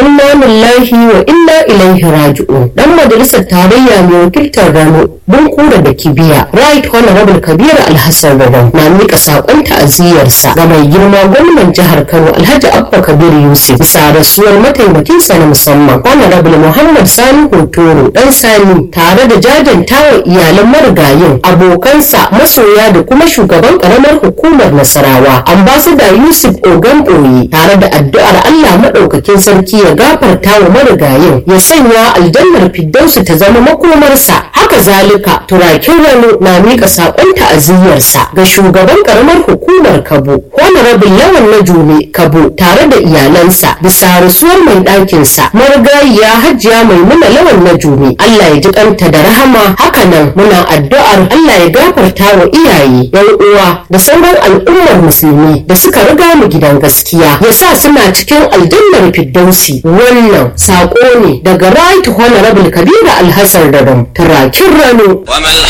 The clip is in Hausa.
inna lillahi wa inna ilaihi raji'un dan majalisar tarayya mai wakiltar Rano Bunkura da Kibiya Right Honorable Kabir Alhassan Rano na mika sakon ta'aziyarsa ga mai girma gwamnan jihar Kano Alhaji Abba Kabir Yusuf bisa rasuwar mataimakinsa na musamman Honorable Muhammad Sani Hotoro dan Sani tare da jajantawa iyalan marigayin abokansa masoya da kuma shugaban karamar hukumar Nasarawa Ambassador Yusuf Ogan Boye tare da addu'ar Allah madaukakin sarki ya gafarta wa marigayin ya sanya aljannar Firdausu ta zama makomarsa haka zalika turakin rano na mika sakon ta'aziyyarsa ga shugaban karamar hukumar Kabo Honorable Lawan na Jume Kabo tare da iyalansa bisa rasuwar mai ɗakinsa marigayiya Hajiya Maimuna Lawan na Jume Allah ya ji kanta da rahama hakanan muna addu'ar Allah ya gafarta wa iyaye yan uwa da sauran al'ummar musulmi da suka riga mu gidan gaskiya ya sa suna cikin aljannar Firdausi wannan sako ne daga Right Honorable Kabiru Alhassan Radon turakin rano وما